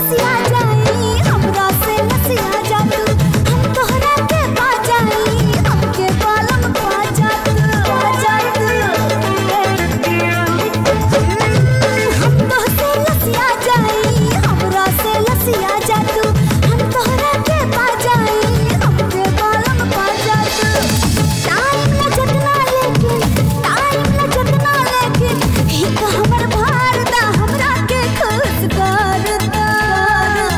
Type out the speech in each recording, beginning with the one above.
लसिया जाई हमरा से लसिया जा तू हम तोहरा के पा जाई हमके बालम पा जा तू पा जा तू हम तोहसे लसिया जाई हमरा से लसिया जा तू हम तोहरा के पा जाई हमके बालम पा जा तू टाइम न जतना लेकिन टाइम न जतना लेकिन ही हमर भार दा हमरा के खुश कर दा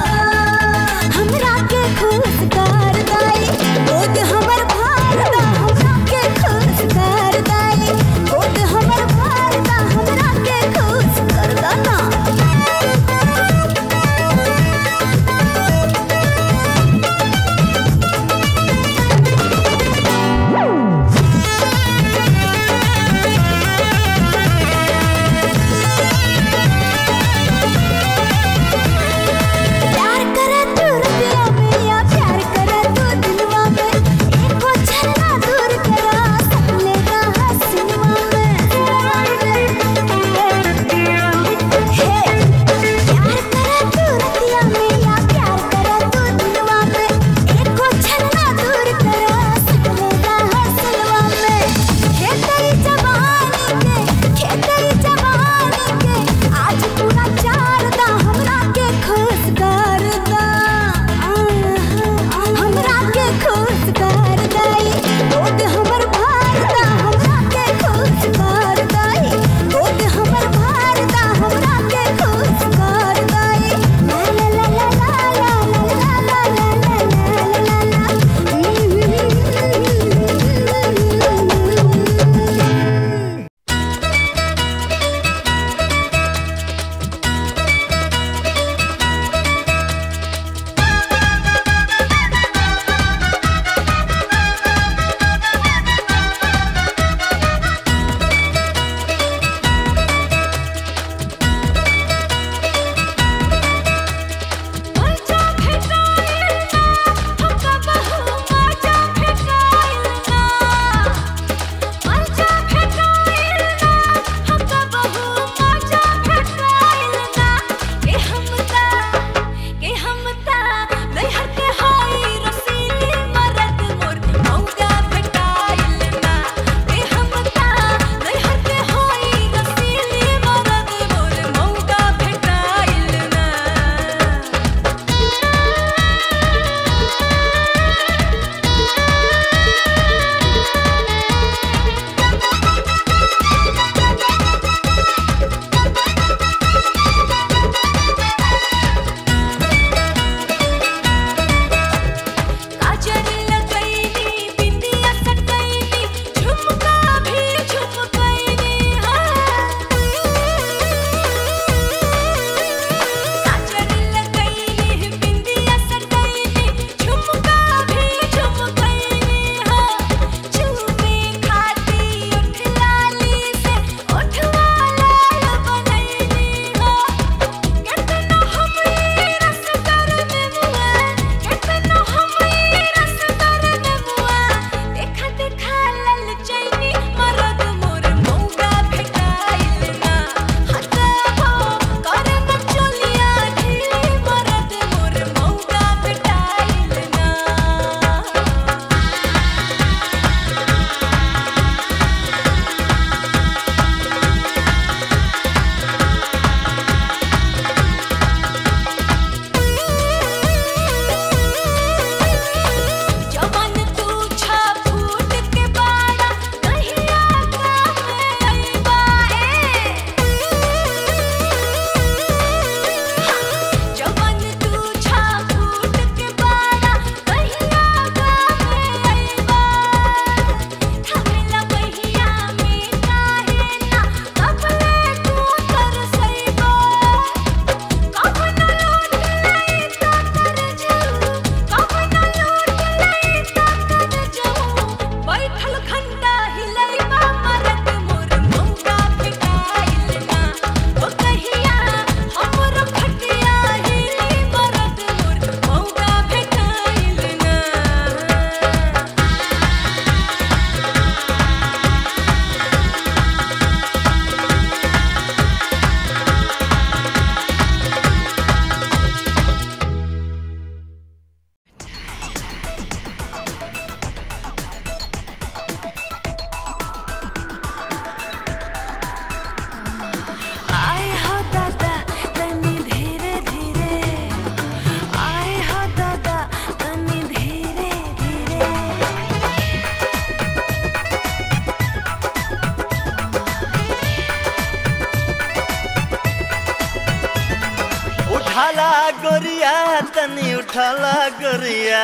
उठाला गोरिया तनी उठाला गोरिया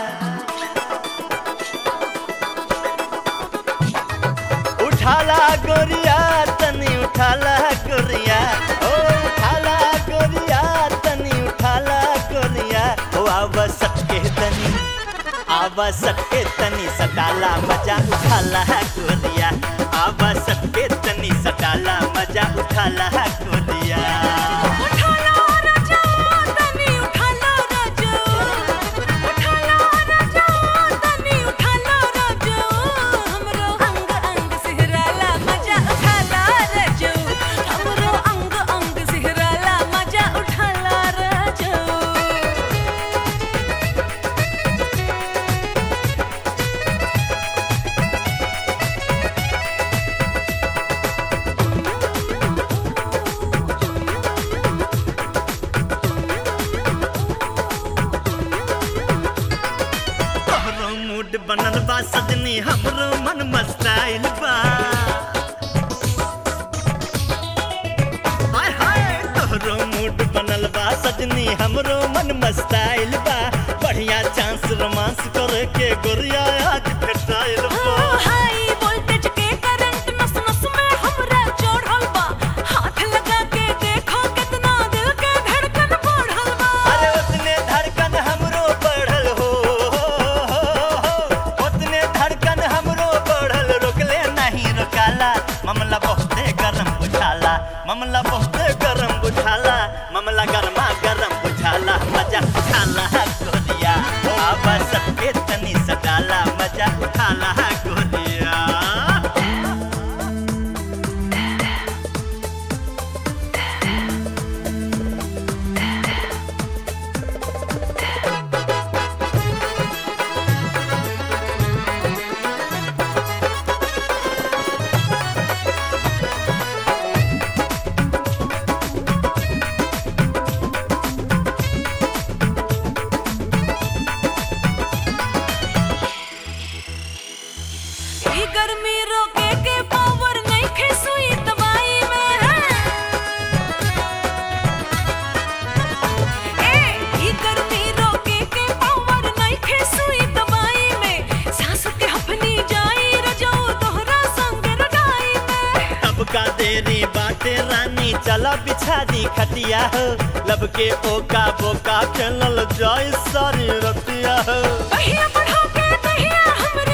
उठाला गोरिया तनी उठाला गोरिया ओ उठाला गोरिया तनी उठाला गोरिया ओ आवा सटके तनी आवा सटके तनी सटाला मजा उठाला गोरिया आवा सटके तनी सटाला मजा उठाला गोरिया उठाला राजा तनी उठाला राजा उठाला राजा तनी उठाला राजा हमरो अंग अंग सिहराला मजा उठाला राजा हमरो अंग अंग सिहराला मजा उठाला राजा तोहरो मूड बनल बा सजनी हमरो मन मस्ताइल बा हाय हाय तोहरो मूड बनल बा सजनी हमरो मन मस्ताइल बा बढ़िया चांस रोमांस करे के गोरिया आज भेटाइल बा हाई वोल्टेज के करंट नस नस में हमरा चढ़ल बा हाथ लगा के देखो कितना दिल के धड़कन बढ़ल बा अरे उतने धड़कन हमरो बढ़ल हो उतने धड़कन हमरो बढ़ल रोकले नहीं रोकाला मामला बहुते गरम बुझाला मामला बहुते गरम बुझाला मामला गरमा गरम बुझाला मजा उठाला गोरिया आवा सबके तनी सटाला मजा उठाला गोरिया ई गर्मी रोके के पावर नहीं खे सुई दवाई में ए ई गर्मी रोके के पावर नहीं खे सुई दवाई में सांस के हफनी जाई रजो तोहरा संग रडाई में अब का देरी बाटे रानी चला बिछा दी खटिया हो लब के ओका बोका खेलल जाय सारी रतिया हो पहिया बढ़ा के दहिया हमरे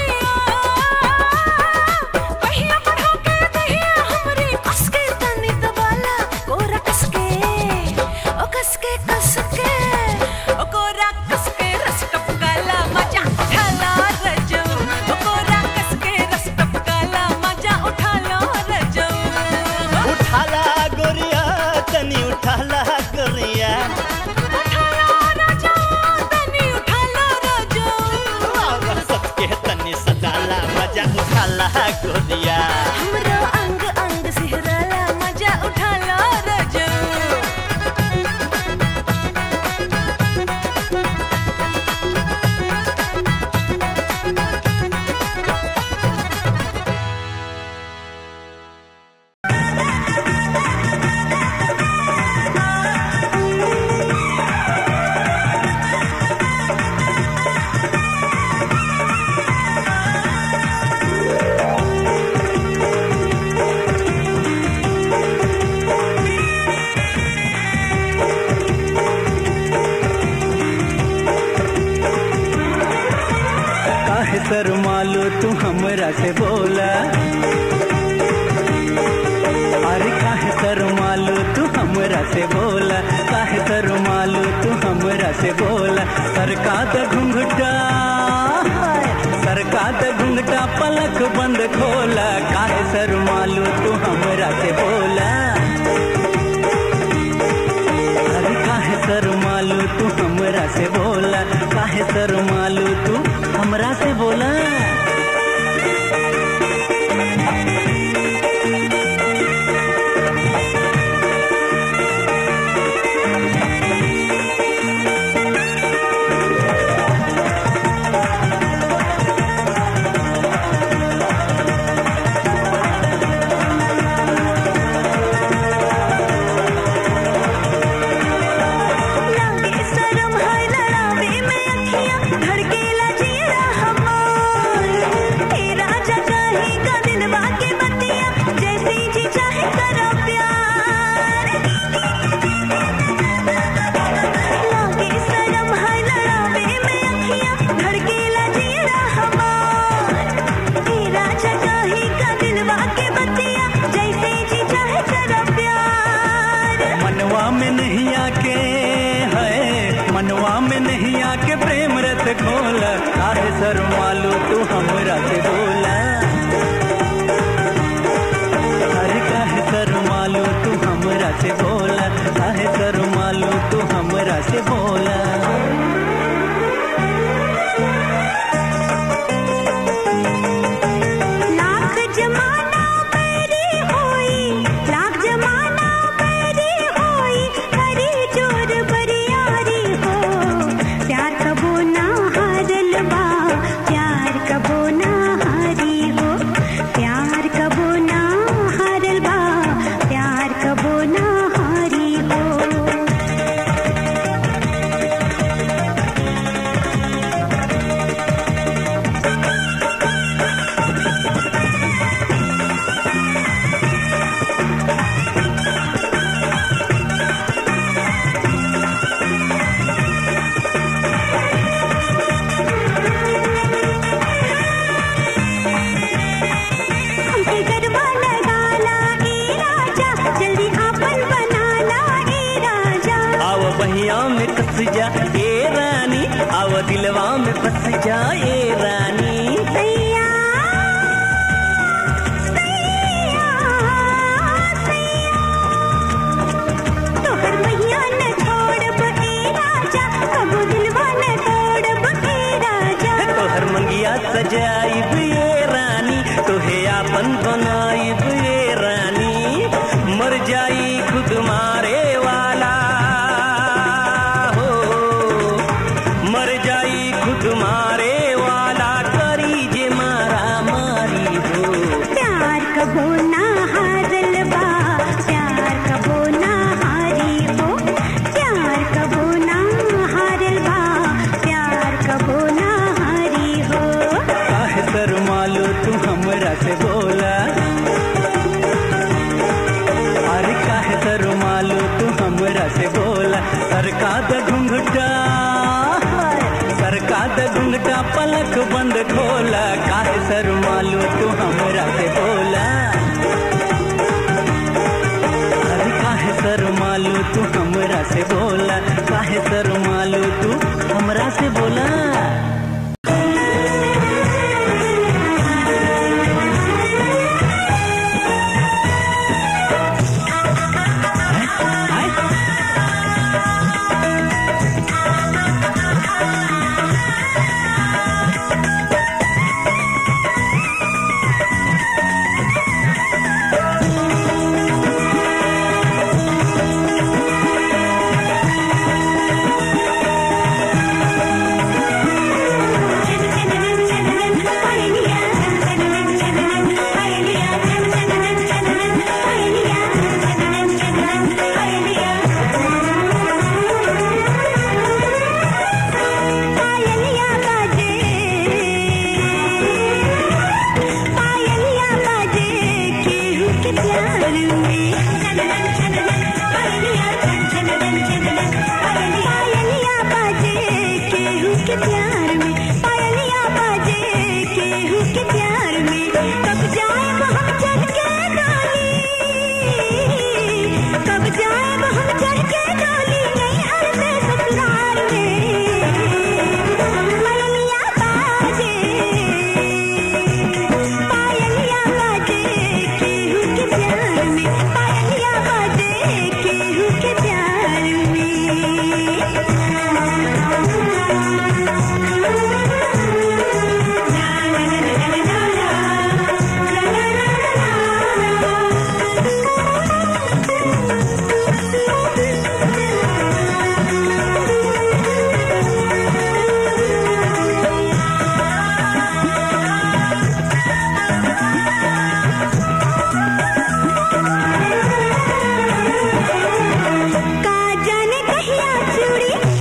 पहिया बढ़ा के दहिया हमरे कस के तनी दबाला कोरा कस के ओ कस के कस के ओ कोरा कस के रस टपकाला मजा उठाला रजो ओ कोरा कस के रस टपकाला मजा उठाला रजो उठाला गोरिया तनी उठाला गोरिया उठाला राजा तनी उठाला राजा आवा सबके तनी सदाला मजा उठाला गोरिया हमरो अंग अंग सिहराला मजा उठाला रजो काहे सर मालो तू हमरा से बोला अरे काहे सर मालो तू हमरा से बोला काहे सर मालो तू हमरा से बोला सरका द घुंघटा सरका द घुंघटा पलक बंद खोला काहे सर मालो तू हमरा से बोला अरे काहे सर मालू तू हमरा से बोला काहे सर मालू तू हमरा से बोला दुनिया के प्रेम रत खोला काहे सर मालू तू हमरा से बोला अरे काहे सर मालू तू हमरा से बोला काहे सर मालू तू हमरा से बोला लाख जमाना पैरी होई लाख जमाना पैरी होई हरी जोर बरियारी हो प्यार कबो ना हारल बा प्यार कबो ना हारी हो प्यार कबो ना हारल बा प्यार कबो ना हारी हो हमके गरबा लगाला ए राजा जल्दी आपन बनाला ए राजा आव बहिया में कस जा ए रानी आव दिलवा में बस जा ए रानी सैया सैया सैया तोहर मैया न छोड़ब ए राजा कबो दिलवा न तोड़ब ए राजा तोहर मंगिया सजाइब ये रानी तोहे आपन बनाइब ये रानी मर जाई खुद मारे वाला हो मर जाई खुद मारे वाला करी जे मारा मारी हो प्यार कबो ना हारल बा प्यार कबो ना हारी हो प्यार कबो ना हारल बा प्यार कबो ना हारी हो काहे सर मालू तू हमरा से बोला अरे काहे सर मालू तू हमरा से बोला सरका द घुंघटा सरका द घुंघटा पलक बंद खोला काहे सर मालू तू हमरा से बोला अरे काहे सर मालू तू हमरा से बोला काहे सर मालू तू हमरा से बोला पायलिया बाजे पायलिया बाजे केहू के प्यार में पायलिया बाजे केहू के प्यार में पायलिया बाजे केहू के प्यार में कब जाए हम चल के डोली कब जाए हम चल के डोली नहीं हरते ससुराल में पायलिया बाजे पायलिया बाजे केहू के प्यार में पायलिया बाजे केहू के प्यार का जाने कहिया चूड़ी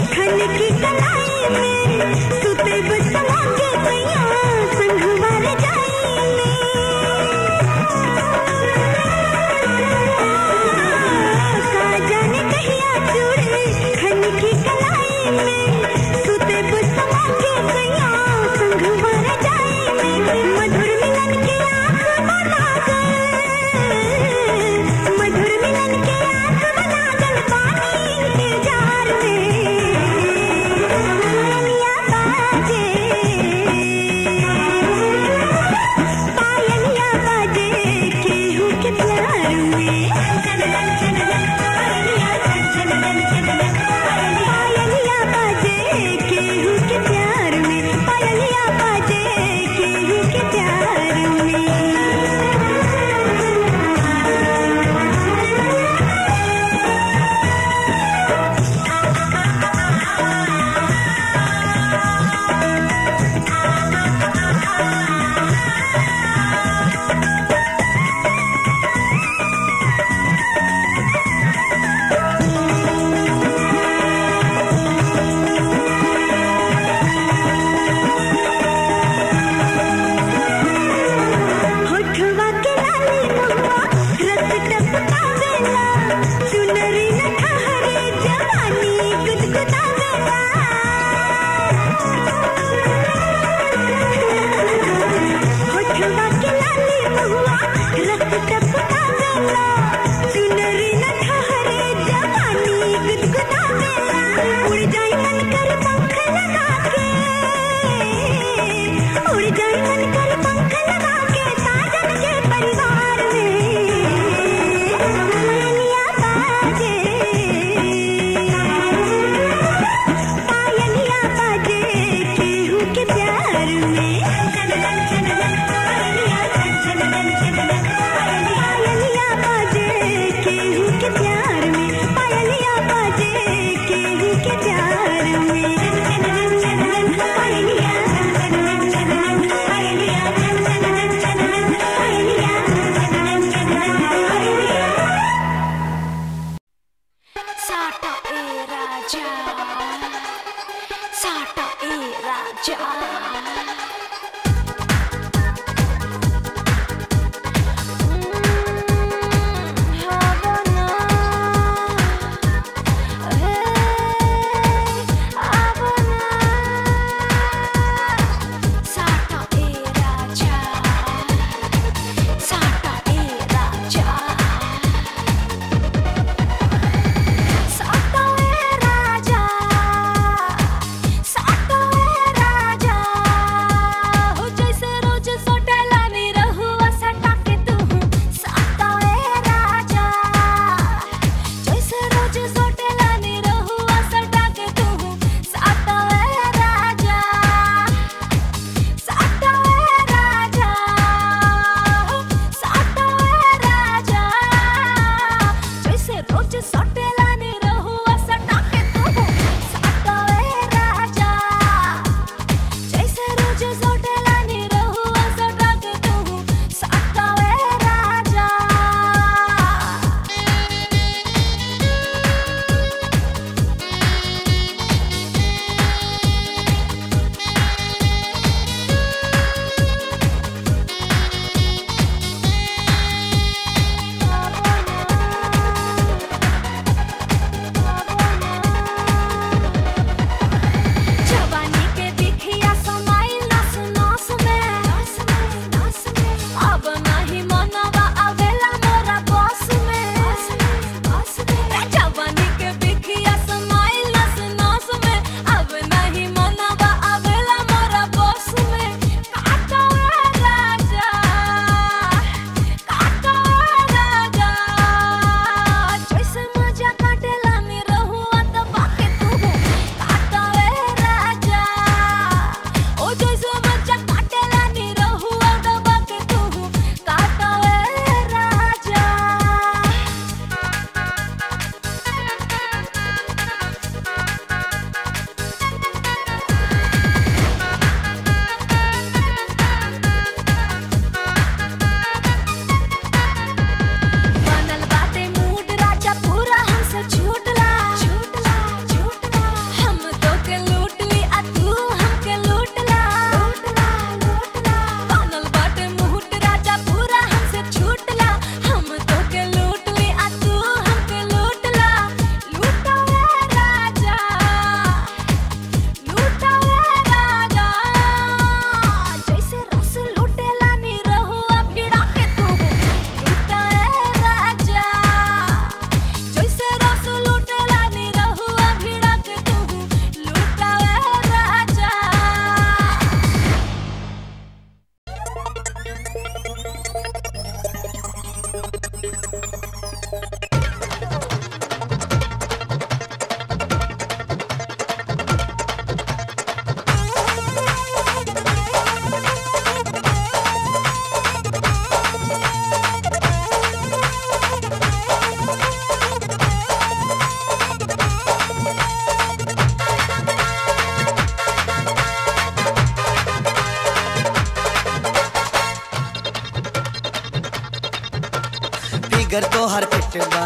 फिगर तो हर फिट बा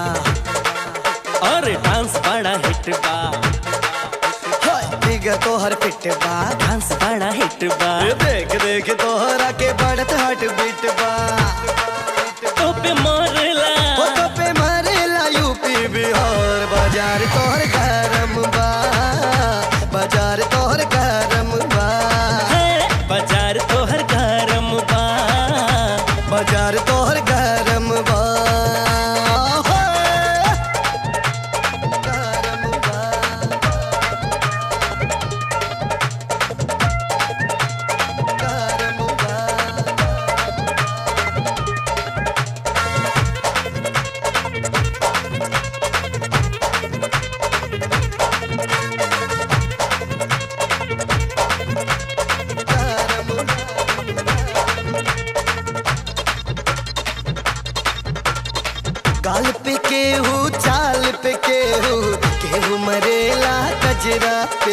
और डांस बड़ा हिट बा फिगर तो हर फिट बा डांस बड़ा हिट बा देख देख तोहरा के बढ़त हट बीट बा तो पे मारला हो तो पे मारेला यूपी बिहार बाजार तोहर गरम बा बाजार तोहर गरम बा है, बाजार तोहर गरम बा बाजार तोहर गरम बा होए। गरम बा गरम बा गाल पे केहू चाल पे केहू केहू मरेला कजरा पे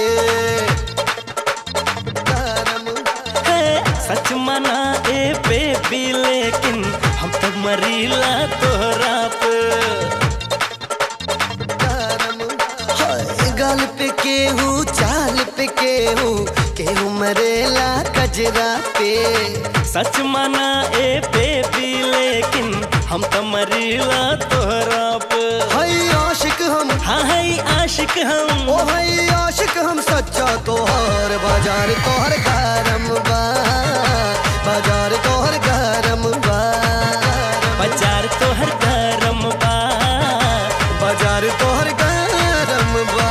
गरम है, सच मना ए बेबी लेकिन हम तो मरीला तोहरा पे गरम हाय गाल पे केहू चाल पे केहू केहू मरेला कजरा पे सच माना ए बेबी लेकिन हम तो मरीला तोहरा पे हई आशिक हम हाँ है आशिक हम ओ हई आशिक हम सच्चा तोहर बाजार तोहर गरम बा बाजार तोहर गरम बा बाजार तोहर गरम बा बाजार तोहर गरम बा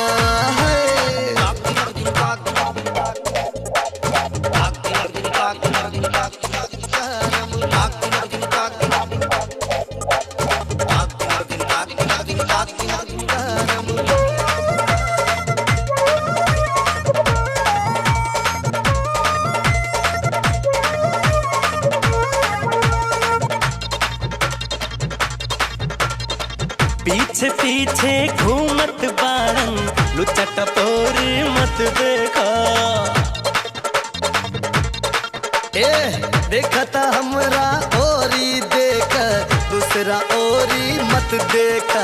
पीछे पीछे घूमत बाड़न लुच्चा टपोरी मत देखा ए देखता हमरा ओरी देख दूसरा ओरी मत देखा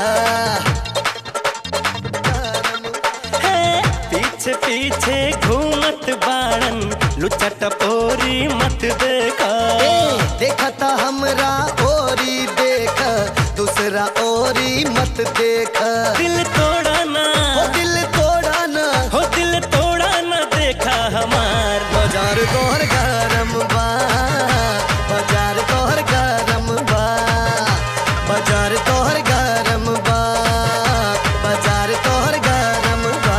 है पीछे पीछे घूमत बाड़न लुच्चा टपोरी मत देखा ए देखता हमरा ओरी देख दूसरा ओरी मत देख दिल तोड़ा ना ओ दिल तोड़ा ना हो दिल तोड़ा ना देखा हमार बाजार तोहर गरम बा बाजार तोहर गरम बा बाजार तोहर गरम बा बाजार तोहर गरम बा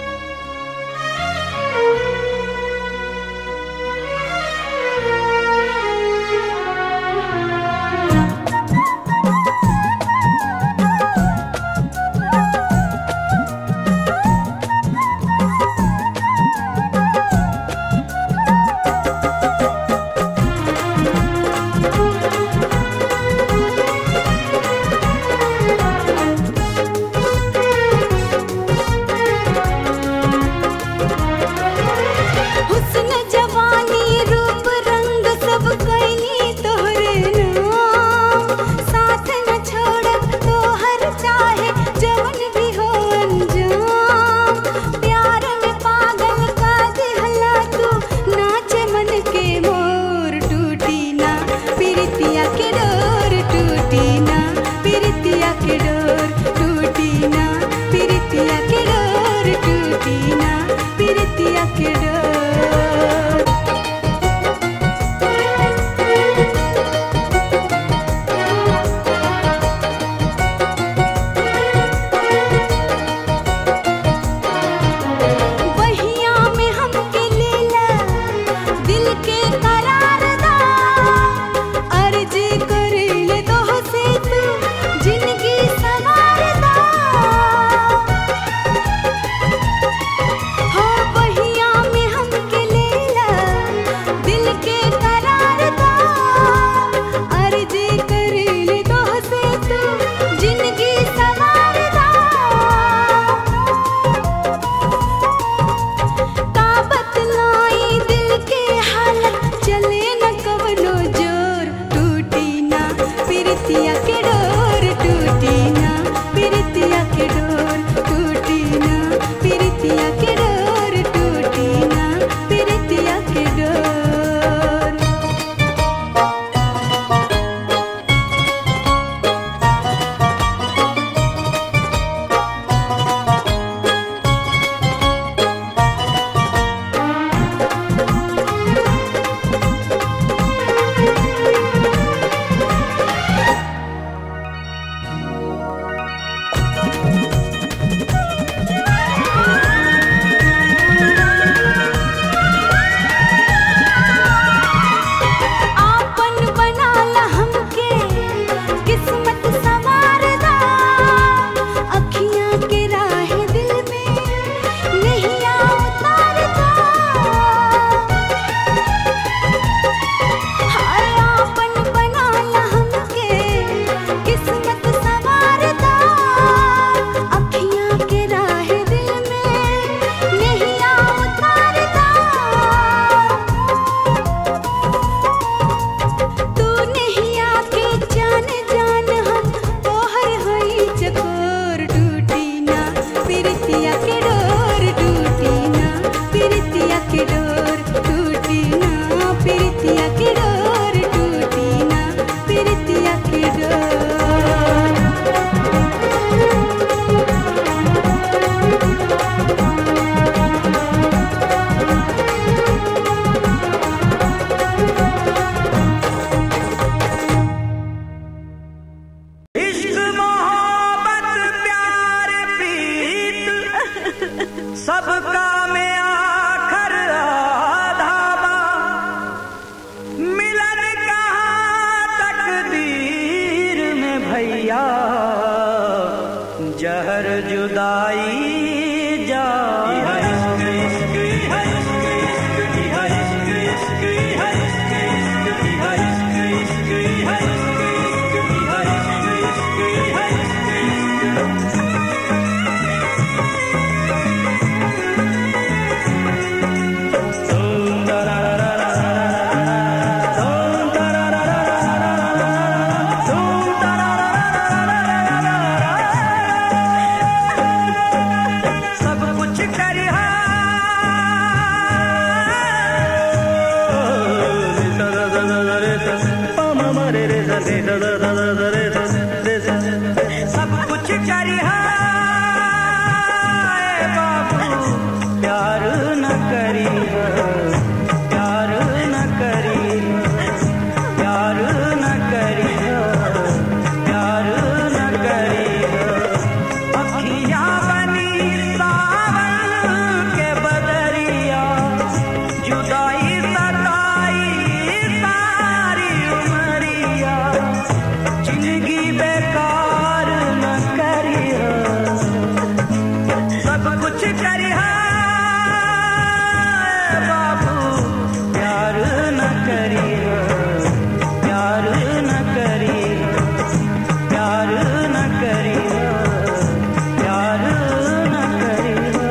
Thank पा मा मा रे रे सा रे सा दा दा दा दा रे सा रे सा सब कुछ करिहा ए बाबू प्यार न करिहा प्यार न करिहा प्यार न करिहा प्यार न करिहा अखियाँ बनी सावन के बदरिया जुदाई सताई सारी उमरिया जिंदगी बेकार न करिया सब कुछ करिया बाबू प्यार न करिया प्यार न करिया प्यार न करिया प्यार न करिया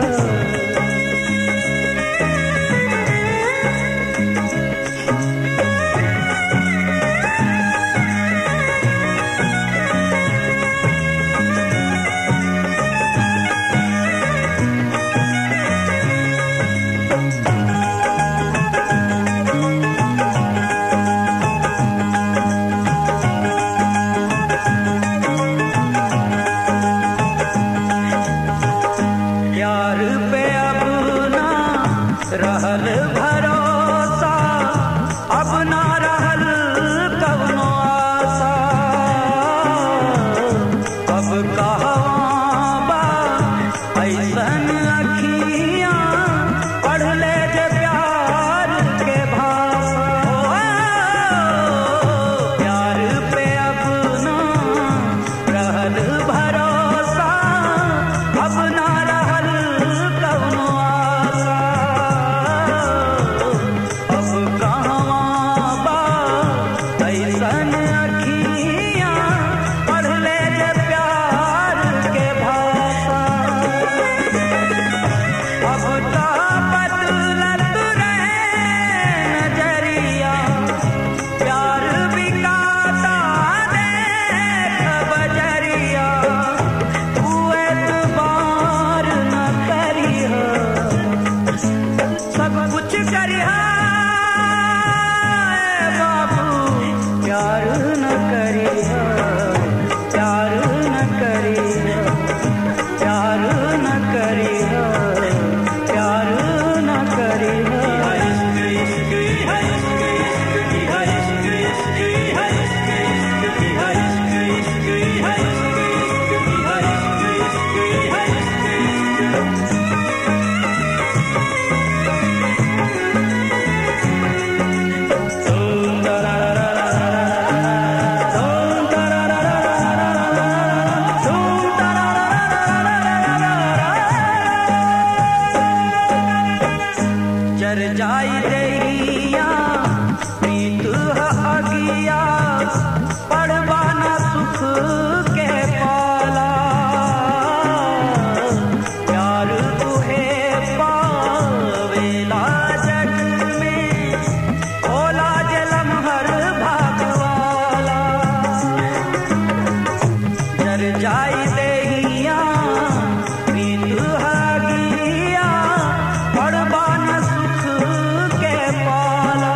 प्यार पे अब ना रहल भरोसा अब ना रहल कवनो आशा अब कहवा बा ऐसन अखियाँ पढ़ ले जे प्यार के भाषा प्यार पे अब ना रहल भरोसा अब ना रहल कवनो आशा अब कहवा बा ऐसन अखियाँ पढ़ ले जे प्यार के भाषा अब तो बदलत रहे नजरिया प्यार बिकाता देख बजरिया तू एतबार न करिहा सब कुछ करिहा ए बाबू प्यार न करिहा प्यार न करिहा प्यार न करिहा प्यार न करिहा जर जाई देहिया प्रीत ह अगिया पढ़वा न सुख के पाला प्यार तुहे पावेला जग में खोला जलम हर भागवाला जर जाई देहिया प्रीत हगिया पड़बा न सुख के पाला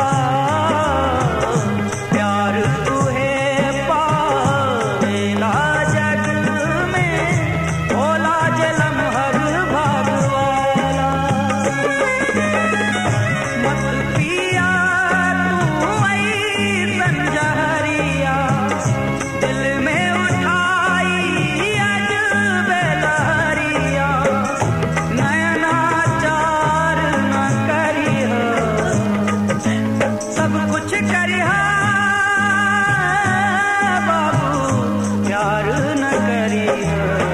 प्यार तुहे पावेला जग में भोला जलम हर भागवाला मत पिया तू ऐसन जहरिया दिल में उठाई अजब लहरिया नयना चार न करिहा सब कुछ करिहा बाबू प्यार न करिहा